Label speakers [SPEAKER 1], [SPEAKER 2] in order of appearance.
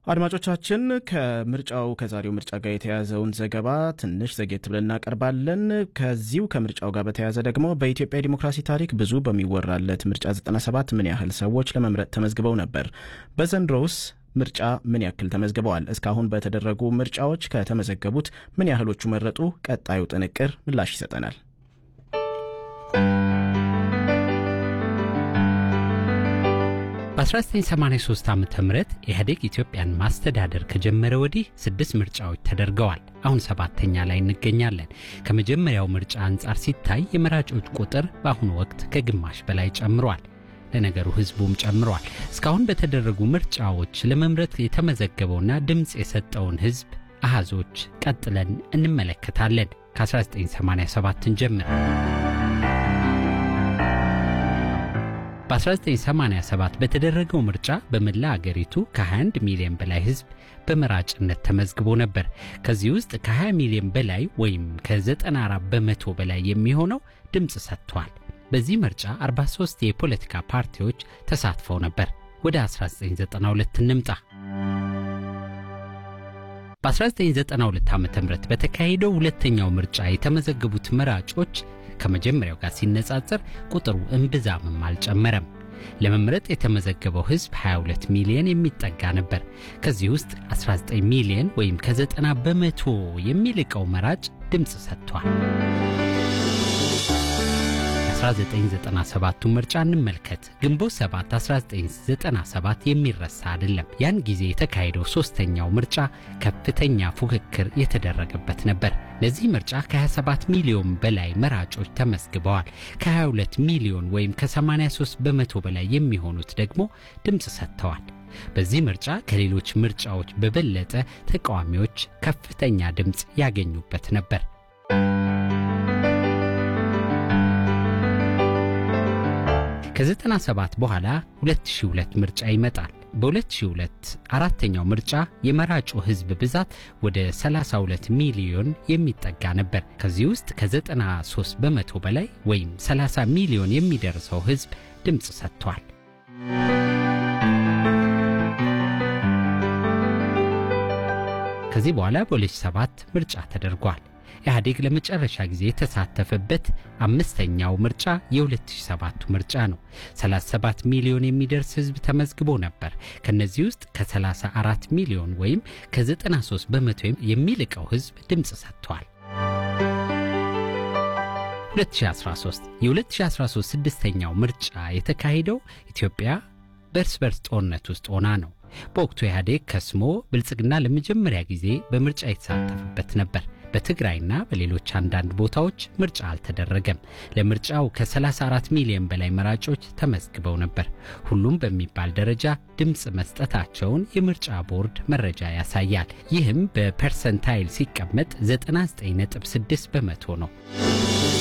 [SPEAKER 1] አድማጮቻችን ከምርጫው ከዛሬው ምርጫ ጋር የተያዘውን ዘገባ ትንሽ ዘጌት ብለን እናቀርባለን። ከዚሁ ከምርጫው ጋር በተያያዘ ደግሞ በኢትዮጵያ ዲሞክራሲ ታሪክ ብዙ በሚወራለት ምርጫ 97 ምን ያህል ሰዎች ለመምረጥ ተመዝግበው ነበር? በዘንድሮውስ ምርጫ ምን ያክል ተመዝግበዋል? እስካሁን በተደረጉ ምርጫዎች ከተመዘገቡት ምን ያህሎቹ መረጡ? ቀጣዩ ጥንቅር ምላሽ ይሰጠናል።
[SPEAKER 2] በ1983 ዓ ም ኢህአዴግ ኢትዮጵያን ማስተዳደር ከጀመረ ወዲህ ስድስት ምርጫዎች ተደርገዋል። አሁን ሰባተኛ ላይ እንገኛለን። ከመጀመሪያው ምርጫ አንጻር ሲታይ የመራጮች ቁጥር በአሁኑ ወቅት ከግማሽ በላይ ጨምሯል። ለነገሩ ህዝቡም ጨምሯል። እስካሁን በተደረጉ ምርጫዎች ለመምረጥ የተመዘገበውና ድምፅ የሰጠውን ህዝብ አሃዞች ቀጥለን እንመለከታለን። ከ1987 እንጀምር። በ1987 በተደረገው ምርጫ በመላ አገሪቱ ከ21 ሚሊዮን በላይ ህዝብ በመራጭነት ተመዝግቦ ነበር። ከዚህ ውስጥ ከ20 ሚሊዮን በላይ ወይም ከ94 በመቶ በላይ የሚሆነው ድምፅ ሰጥቷል። በዚህ ምርጫ 43 የፖለቲካ ፓርቲዎች ተሳትፈው ነበር። ወደ 1992 እንምጣ። በ1992 ዓ ም በተካሄደው ሁለተኛው ምርጫ የተመዘገቡት መራጮች ከመጀመሪያው ጋር ሲነጻጸር ቁጥሩ እምብዛምም አልጨመረም። ለመምረጥ የተመዘገበው ህዝብ 22 ሚሊዮን የሚጠጋ ነበር። ከዚህ ውስጥ 19 ሚሊዮን ወይም ከ90 በመቶ የሚልቀው መራጭ ድምፅ ሰጥቷል። 1997ቱ ምርጫ እንመልከት። ግንቦት 7 1997 የሚረሳ አይደለም። ያን ጊዜ የተካሄደው ሶስተኛው ምርጫ ከፍተኛ ፉክክር የተደረገበት ነበር። ለዚህ ምርጫ ከ27 ሚሊዮን በላይ መራጮች ተመዝግበዋል። ከ22 ሚሊዮን ወይም ከ83 በመቶ በላይ የሚሆኑት ደግሞ ድምፅ ሰጥተዋል። በዚህ ምርጫ ከሌሎች ምርጫዎች በበለጠ ተቃዋሚዎች ከፍተኛ ድምፅ ያገኙበት ነበር። ከ97 በኋላ 2002 ምርጫ ይመጣል። በ2002 አራተኛው ምርጫ የመራጩ ህዝብ ብዛት ወደ 32 ሚሊዮን የሚጠጋ ነበር። ከዚህ ውስጥ ከ93 በመቶ በላይ ወይም 30 ሚሊዮን የሚደርሰው ህዝብ ድምፅ ሰጥቷል። ከዚህ በኋላ በ2007 ምርጫ ተደርጓል። ኢህአዴግ ለመጨረሻ ጊዜ የተሳተፈበት አምስተኛው ምርጫ የ2007 ምርጫ ነው። 37 ሚሊዮን የሚደርስ ህዝብ ተመዝግቦ ነበር። ከነዚህ ውስጥ ከ34 ሚሊዮን ወይም ከ93 በመቶ የሚልቀው ህዝብ ድምፅ ሰጥቷል። 2013 የ2013 ስድስተኛው ምርጫ የተካሄደው ኢትዮጵያ በእርስ በርስ ጦርነት ውስጥ ሆና ነው። በወቅቱ ኢህአዴግ ከስሞ ብልጽግና ለመጀመሪያ ጊዜ በምርጫ የተሳተፈበት ነበር። በትግራይና በሌሎች አንዳንድ ቦታዎች ምርጫ አልተደረገም። ለምርጫው ከ34 ሚሊዮን በላይ መራጮች ተመዝግበው ነበር። ሁሉም በሚባል ደረጃ ድምፅ መስጠታቸውን የምርጫ ቦርድ መረጃ ያሳያል። ይህም በፐርሰንታይል ሲቀመጥ 99.6 በመቶ ነው።